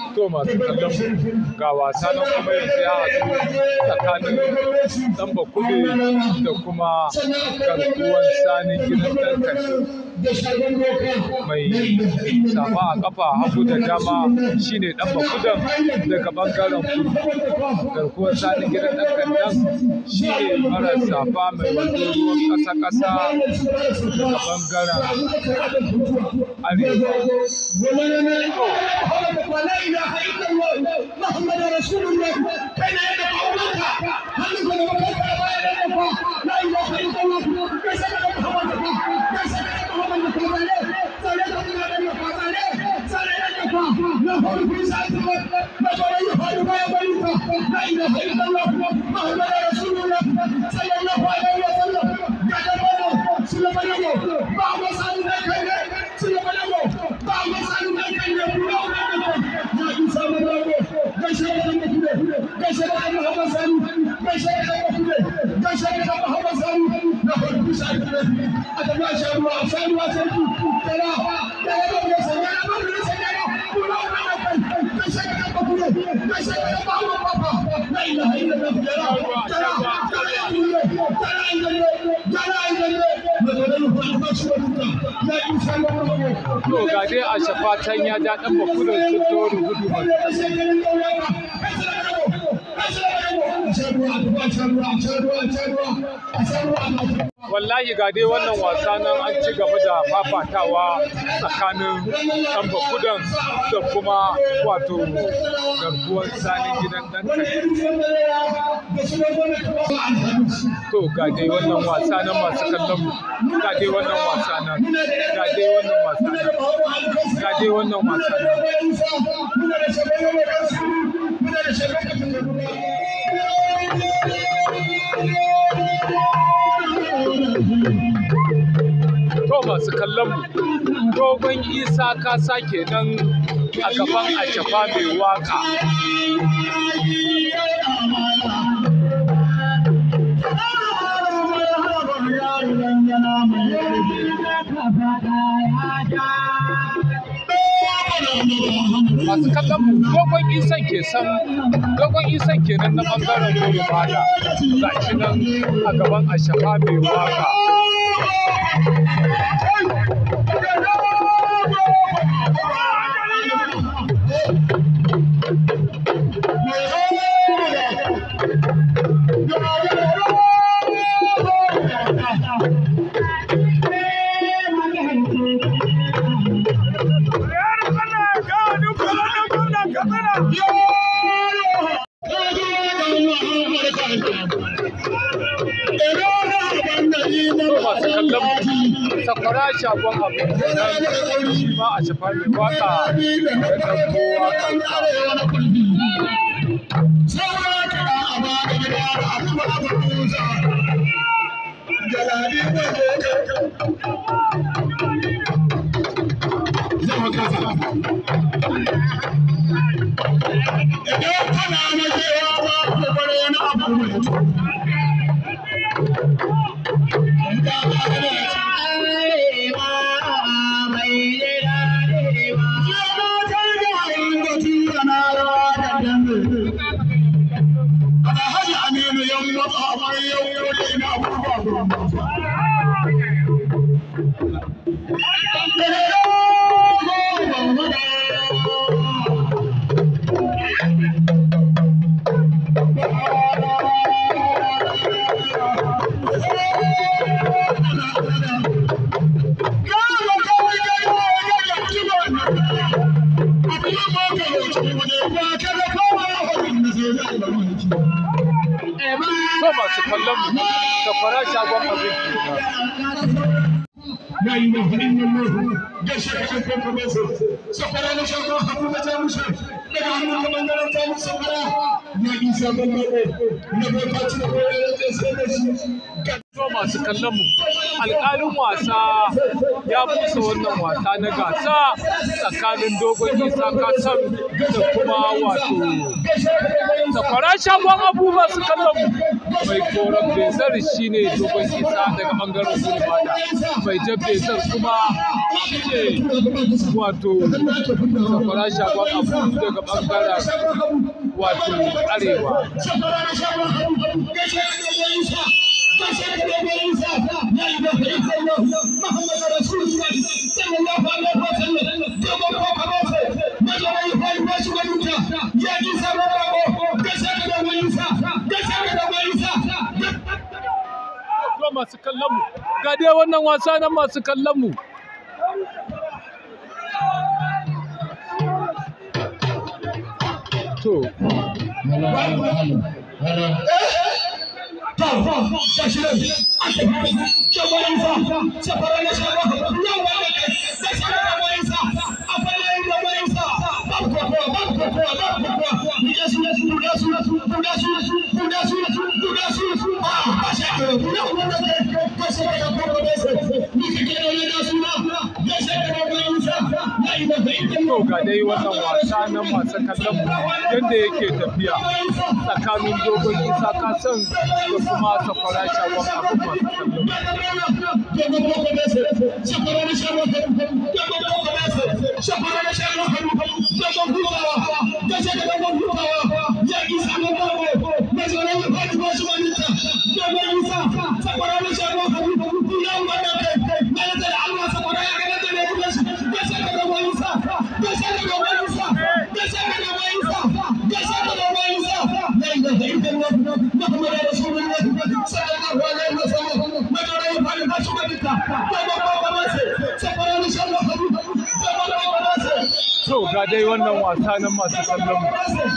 to masu kallon ga wasa nan kuma yanzu ya haɗu tsakanin ɗan bakule da kuma garkuwan sanin gidan ɗan kashe mai safa a kafa hagu da dama shine ɗan bakudan daga ɓangaren kudu garkuwan sanin gidan ɗan kandan shine mara safa mai wando ruwan ƙasa-ƙasa daga ɓangaren arewa ولا اله الا الله محمد رسول الله كان يدعو امك هل كن وكيف لا اله الا الله ليس لك محمد ليس لك محمد صلاه عليه صلاه عليه له في ساعته ما قال يفعل ما يبيت لا اله الا الله محمد رسول الله صلى الله عليه وسلم قال له سلم له بعض سالنا كان سلم له بعض سالنا كان يقول to ga dai a shafatan ya ja ɗan bakudin sun tori gudu masu wallahi ga dai wannan wasa nan an ci gaba da fafatawa tsakanin ɗan bakudan da kuma wato garkuwar sanin gidan ɗan to ga dai wannan wasa nan masu kallon mu ga dai wannan wasa nan ga dai wannan wasa nan ga dai wannan wasa nan to masu kallon mu dogon isa ka sake nan a gaban ashafa mai waka masu kallon mu dogon isan ke san dogon isan kenan na bangaren goro bada ga shi nan a gaban ashafa mai waka masu kallon sakwara shagon abin nan shi ma a shafa mai waka da ɗauko wakansa Idan kana na kewa ba ku bar wani abu mai Alhaji Aminu yan matsa mai yau yau da ina abubuwa to masu kallon mu sakwara shagon abin kenan لا اله الا الله جشع شكرك بس سفر انا شكرا حبوبة جامشة لك عمو كمان قلت جامو سفرا يا عيسى بالله نبو تاتي نبو يا جسد to masu kallon mu alƙalin wasa ya busa wannan wasa na gasa tsakanin dogon isa kasan da kuma wato sakwara shagon abu masu kallon mu mai koren bezar shine dogon isa daga bangaren gulbada mai jan bezar kuma shine wato sakwara shagon abu daga bangaren wato arewa to masu kallon mu ga dai wannan wasa nan masu kallon mu to to ga dai wannan wasa na masu kallon mu yadda yake tafiya tsakanin dogon isa kasan da kuma sakwara shagon abin masu kallon to ga dai wannan wasa na masu kallon mu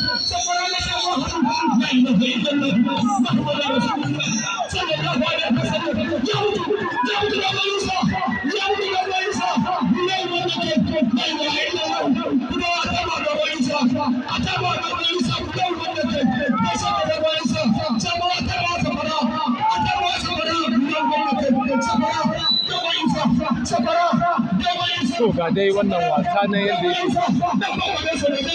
to ga dai wannan wasa na yadda yake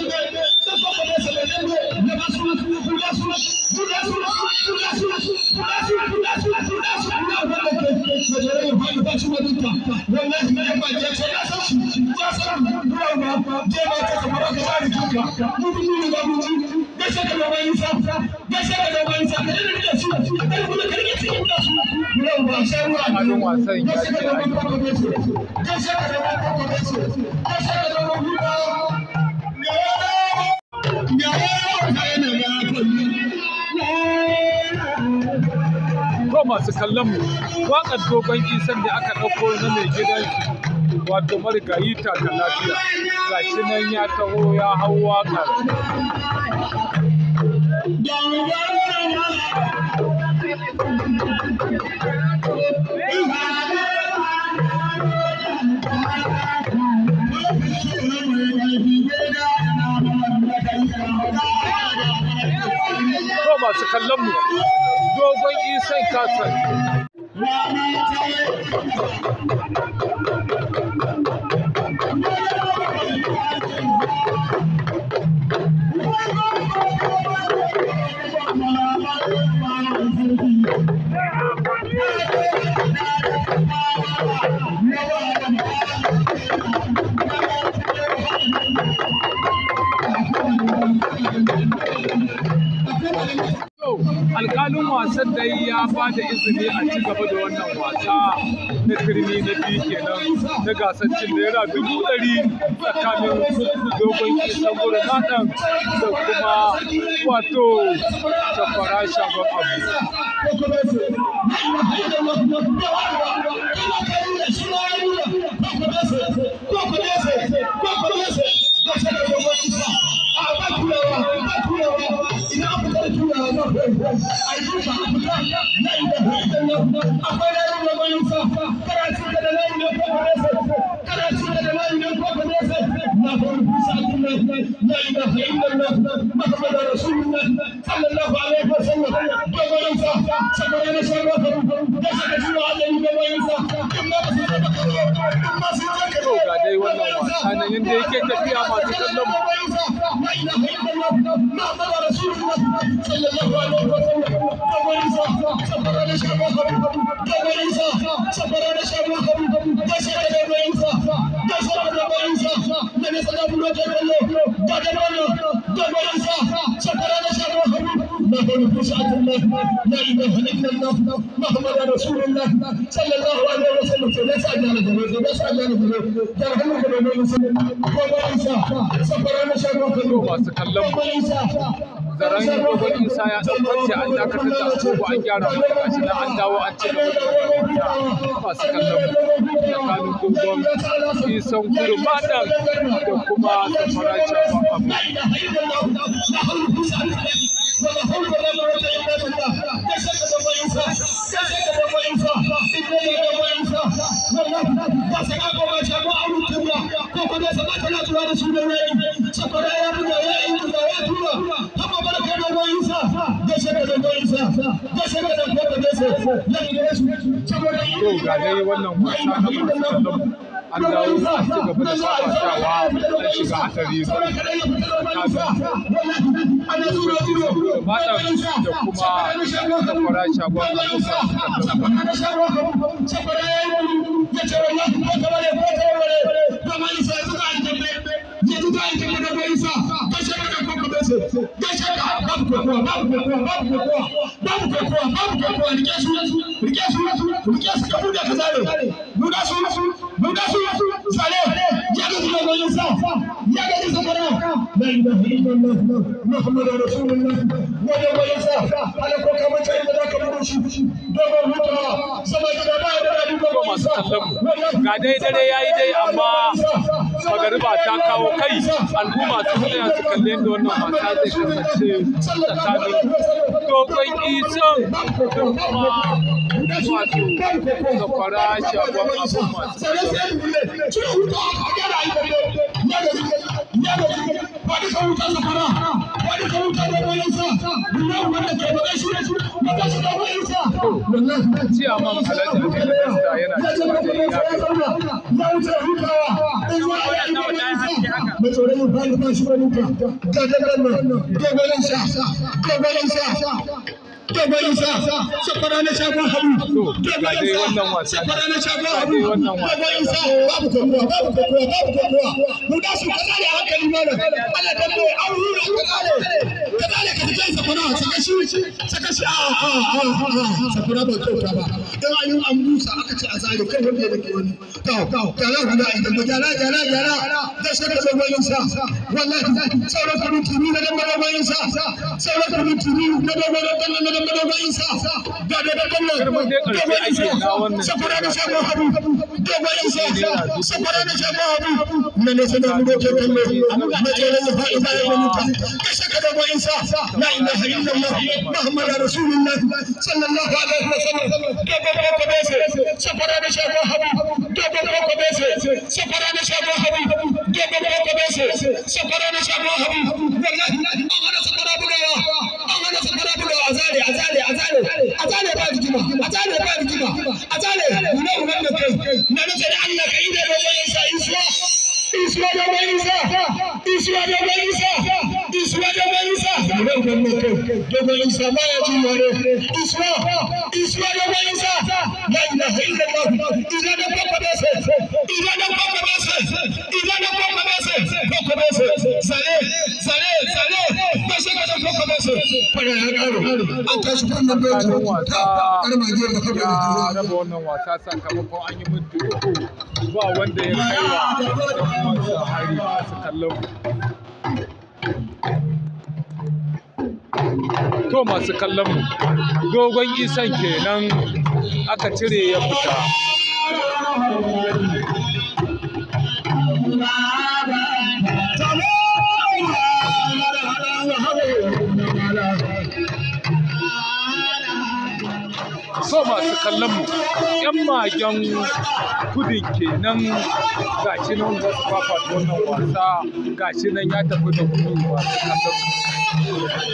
Halin wasan ya ce a yi ko masu kallon mu waƙar dogon isan da aka ɗauko na mai gidan shi wato marigayi taka lafiya gashi nan ya taho ya hau waƙar ko masu kallon mu dogon isan kasan Yau alƙalin wasan da ya ba da izini a ci gaba da wannan wasa na turmi na biyu kenan na gasar cin naira dubu ɗari tsakanin dogon isan gurin naɗan da kuma wato safara shagon abu. محمد رسول الله صلى الله عليه وسلم saboda na shan ruwa da saka jiwa Allah ni da bayansa in ma ba su zama kallo in ma su zama to ga dai wannan wasa nan yanda yake tafiya masu kallon mu لا اله الا الله محمد رسول الله صلى الله عليه وسلم ابو عيسى صبر على شباب ابو عيسى صبر على شباب جسد ابو عيسى جسد ابو عيسى من سلام الله الله جد الله ابو عيسى صبر على شباب ما هو نفسات الله لا اله الا الله محمد رسول الله صلى الله عليه وسلم لا سجل له لا سجل له جرحنا ابو عيسى صبر على شباب masu kallon mu zaren dogon isa ya ɗan kwance an dakatar da agogo an gyara mata gashi nan an dawo an ci gaba da wannan masu kallon mu tsakanin dogon isan kudu madan da kuma safara shafa abu ولا حول ولا قوة إلا بالله جسد أبو عيسى جسد أبو عيسى إبراهيم أبو عيسى والله جسد أبو عيسى ما أعرف الله وقد سمعت لا ترى رسول الله سفر يا ابن يا ابن يا ترى هم بركة أبو عيسى جسد أبو عيسى جسد أبو عيسى لا يدرس سفر to ga dai wannan wasa na masu kallon mu an dawo a ci gaba da fafatawa an shiga hatsari tsakanin madan da kuma safara shagon abu masu kallon mu محمد رسول الله وجب يسا على كوكا من شيء ذاك بروشي دوما هوتا سما جدا to masu kallon mu ga dai dare ya yi dai amma magariba ta kawo kai al'umma su tsaya su kalli yadda wannan wasa zai kasance tsakanin dogon isan da kuma wato safara shagon abun masu ciyaman alhaji aminu dasta yana cewa da ya Sakwara na shagon halu. To, ga dai wannan wasa ne. Sakwara na shagon Ga halu. dai wannan wasa Dogon isa babu kokowa, babu kokowa, babu kokowa. Mu da su kaza ne hankali mana. Ana dambe an hura kaza ne. Kaza ne ka fice sakwara, saka shi, saka shi. A a a a sakwara ba kyauta ba. Dan an yi an busa aka ce a zare kai wanda ya dake wani. To, to, gyara guda a idan gyara, gyara, gyara. Da shi ka dogon isa. Wallahi sauran kudin tuni na dambe dogon isa. Sauran kudin tuni na dogon dambe na dambe dogon isa. Ga da dambe Girman dai ƙarshe ake na wannan sakwara na shagon halu. Dogon isa. Sakwara na shagon halu. Na ne sanar mu doke kallo. Na tsere ya faɗi bayan wani ta. Ka saka dogon isa. La ilaha illallah. Muhammadu Rasulullah. Sallallahu alaihi wa sallam. Dogon koko bese. Sakwara na shagon halu. Dogon koko bese. Sakwara na shagon halu. Dogon koko bese. Sakwara na shagon halu. Wallahi an hana sakwara bugawa. An hana sakwara bugawa. Azale, azale, azale. Azale ba rigima. Azale ba rigima. Azale. Nuna uban da kai. Na nufi da Allah ka yi da dogon isa isuwa. Isuwa dogon isa. Isuwa dogon isa. Isuwa dogon isa. Nuna uban da kai. Dogon isa ma ya ji yare. Isuwa. Isuwa dogon isa. La ilaha illallah. Ina da kwakwa bese. Ina da kwakwa bese. Ina da kwakwa bese. Kwakwa bese. Sale. Sale. Sale. Bashe ka da kwakwa bese. Fara ya karo. An tashi wannan bai tsakanin wasa Armagiyar da kafa ya raba wannan wasa sakamakon an yi minti uku ba wanda ya kai wa ɗan uwansa hari masu kallon mu. To masu kallon mu dogon isan kenan aka cire ya fita. So masu kallon mu yan magen gudun kenan gashi nan za su fafata wannan wasa gashi nan ya tafi da gudu masu kallon mu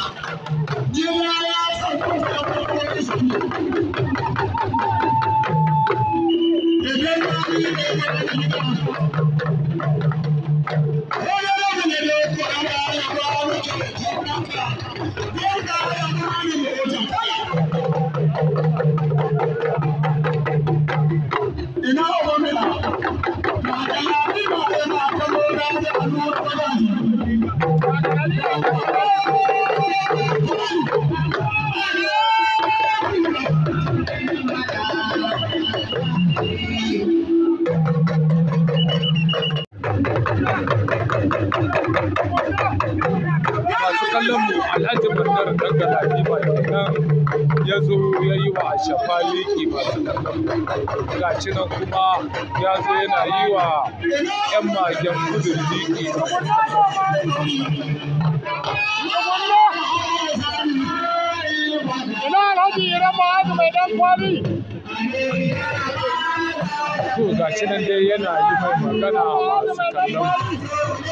Ina obamela, ba da yabi ba da ma kallo da da alwar masu kallon mu alhaji bandar dan galadi ba kenan ya zo ya yi wa shafa liki masu kallon mu gashi nan kuma ya zo yana yi wa yan magen gudun liki Ina Alhaji Iran Ma'azu mai dan kwali. to gashi nan dai yana yi mai magana masu kallon mu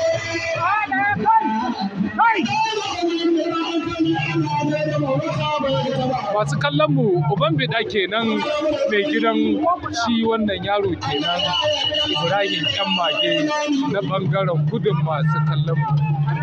masu kallon mu uban bida kenan mai gidan shi wannan yaro kenan ibrahim yan mage na bangaren gudun masu kallon mu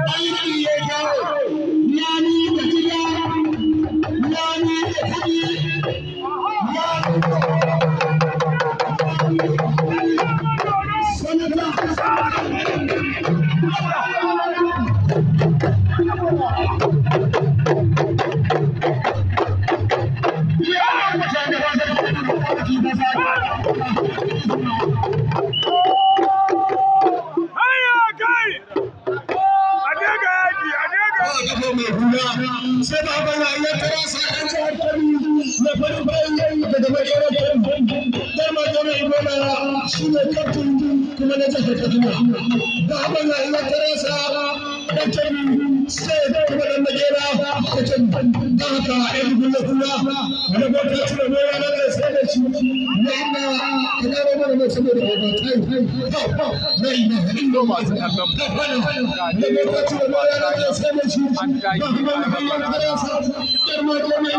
sai ba ba ya tara sa an ji hankali na farin bayan yayi daga makerar kan dama jama ibola shi ne kaftin kuma na jihar kaduna ba ba ya ya tara sa dan tabi sai kuma dan makera ta tabi da haka ai gulla kula wani bota ci da moya na da sai da shi na ina kana ba mana mai saboda ba tai na ina to masu kallon mu ga ne dai bota ci da moya na da sai da shi an dage ana barana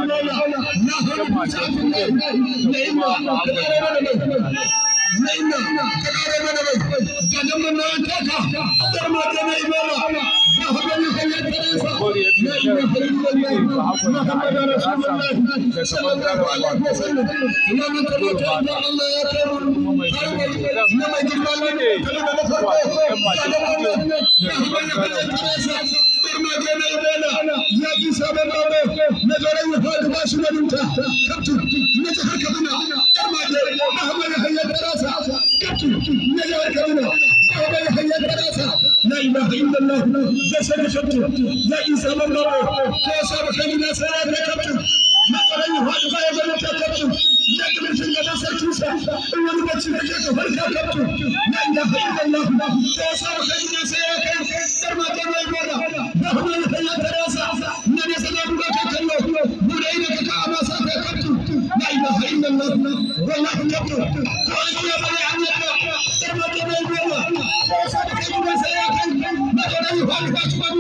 لا اله الا الله جسد شمس لا انسان الله كيف كان الناس لا تكتب ما قال يهود غير تكتب لا تمشي الى سرتوسا ان المبتش لك فرقا كتب لا اله الا الله كيف كان الناس لا تكتب ترما كما يقول نحن نحيي الدراسه من يسلم لك كله بولينك كما سكتب لا اله الا الله والله كتب قال يا بني عمك ترما كما يقول كيف كان الناس لا تكتب ما قال يهود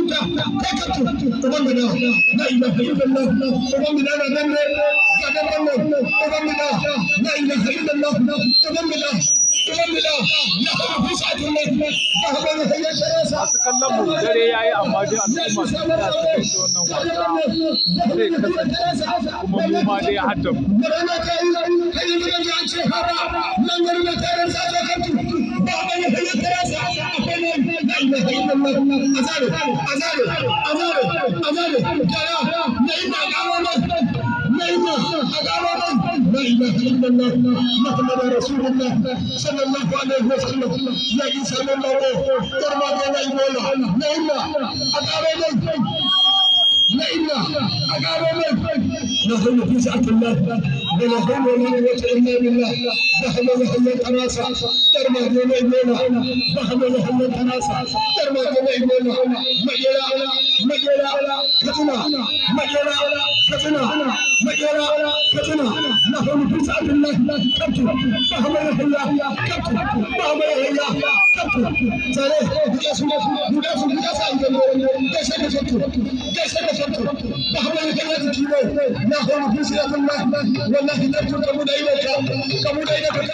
غير تكتب تبغى لا اله الا الله تبغى لا نمر تبغى تبغى لا اله الا الله تبغى تبغى نحن في سعه الله تبغى هي شراسه masu kallon mu dare ya yi amma dai al'umma sun ta su kai shi wannan wasa zai kasance kuma mu ma dai hadda mu Murana ta yi kai yi gidan da an ce haba nan gari na tarin sa ta kantu ba ba ya hanyar tarasa akwai ne la ilaha illallah azare azare azare azare kaya na yi ma gano nan na yi ma a gano nan la ilaha illallah muhammadu rasulullah sallallahu alaihi wa sallam ya yi sallallahu tarma ga na yi bola na yi ma a gano nan na ina a gano mai لا حول في سعة الله ولا حول ولا قوة إلا بالله بحم محل التناسى درما دون إبونا بحم محل التناسى درما دون إبونا مجرى مجرى كتنا مجرى كتنا مجرى كتنا لا حول في سعة الله كبت بحم محل كبت بحم محل كبت سالي بجاسم بجاسم بجاسم جيسا كتبت جيسا كتبت بحم محل كيلو لا حول في سعة الله والله كبت كمود إليك كمود إليك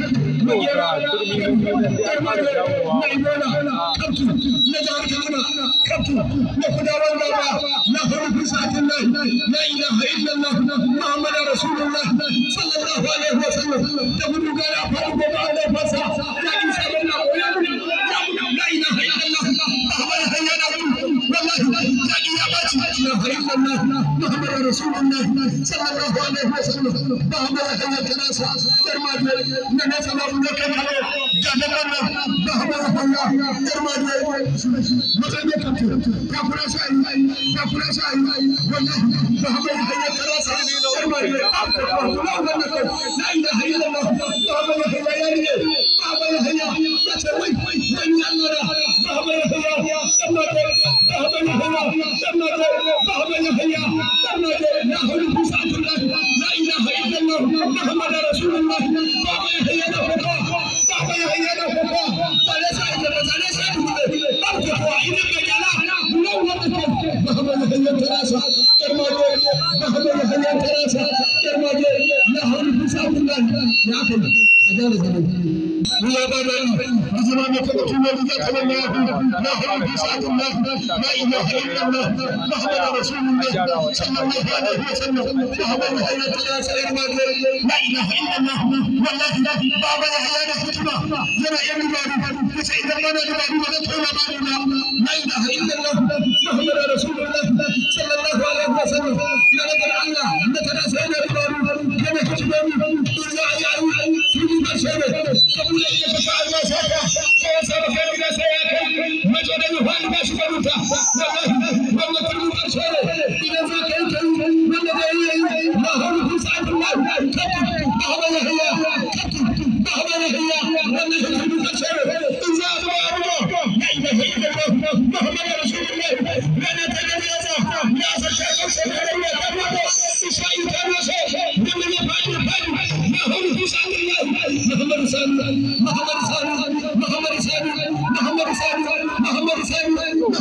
لا اله الا الله محمد رسول الله صلى الله عليه وسلم تقول قال افعل بعد فسا لا انسان الله لا اله الا الله محمد هيا والله لا اله الا الله محمد رسول الله صلى الله عليه وسلم محمد هيا كناسا درما na sababu ne kai kare jadan nan da haba Allah yarma da mutan ne kake ka kula sai ka kula sai wallahi da haba da kai kare sai yarma da la ilaha illallah da haba da kai ya ne da haba da kai ya ce wai wai Allah da haba da kai ya yarma da da haba da kai yarma da da haba da kai yarma da la hawla bi sa'atillah la ilaha illallah muhammad rasulullah baba ya hayya da fata baba ya hayya da fata sale sai da sale sai da babu ko idan ka jala law wanda ke muhammad ya hayya tarasa yarma da muhammad ya hayya tarasa yarma da la hawla bi sa'atillah ya kai ajala zaman يا بابا زمان فتحنا لذات الله لا حول في سعة الله لا إله إلا الله محمد رسول الله صلى الله عليه وسلم محمد هيا تلا سير ما لا إله إلا الله والله بابا يا فتنا زنا يا بابا فسيد الله يا بابا ولا تقول بابا لا إله إلا الله محمد رسول الله صلى الله عليه وسلم يا رب الله نتلا سير يا بابا كما كتبوا يا يا تجي بشر قبول ya fita Allah saka ko ya saba kai gida sai ya kai mace da yuhan ba shi baruta wallahi wannan turmi karshe ne idan za ka yi kai wanda zai yi ma hulu fi sa'atin Allah katu ba haba ya hiya katu ba haba ya hiya wannan turmi karshe ne in za a zuba abu la ilaha illallah muhammad rasulullah rana ta gani ya sa ya sa ta kaushe da ya ta mako isha'i ta nasa wannan ya fadi fadi ma hulu fi sa'atin Allah muhammad rasulullah محمد سامي محمد سامي محمد سامي محمد سامي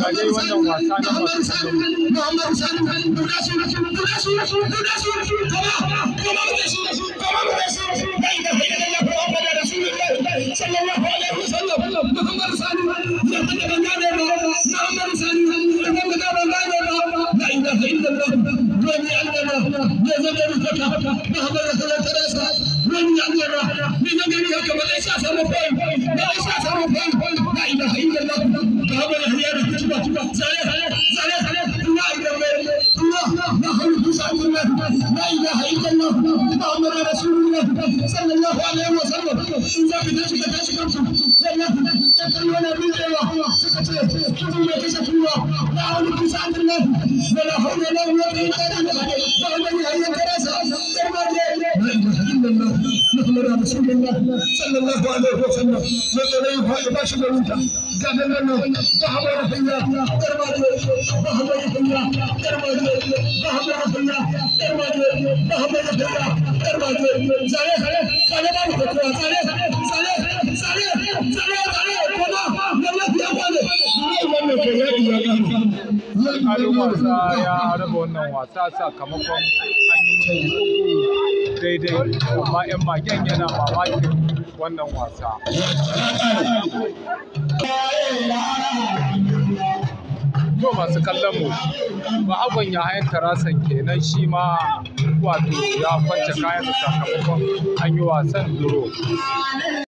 محمد سامي محمد سامي تناسي تناسي تناسي كما كما بدسي كما بدسي لا اله الا الله محمد رسول الله صلى الله عليه وسلم محمد سامي يا من بنانا محمد سامي يا من بنانا لا اله الا الله ربي عندنا يا زمن الفتى محمد رسول الله تراسا ربي عندنا من يجري هكذا ليس samu fai da ai sa samu fai la ilaha illallah ka haba ya haya da kutuba zale zale zale ina idan mai Allah na halu kusa Allah la ilaha illallah muhammad rasulullah sallallahu alaihi wa sallam in za ka tashi ka tashi kanku wallahi ta kan wani bidewa suka ce kudu mai kashe kuwa la halu kusa Allah wala hawla wala quwwata illa billah muhammad ya haya karasa darma la ilaha illallah muhammad rasulullah sallallahu alaihi wa sallam sai da ya ba shi da wuta ga nan nan ba hawa da fiya darma ba hawa da fiya darma ba hawa da fiya darma ba hawa da fiya darma zare zare zare ba ku ko zare zare zare zare zare kuma wallahi ya kwale wannan kai ya ya alƙalin wasa ya raba wannan wasa sakamakon an yi musu uku daidai amma 'yan magen yana mamakin wannan wasa. To masu kallon mu ba abin ya hayan tarasan kenan shi ma wato ya kwance kayan sakamakon an yi wasan duro.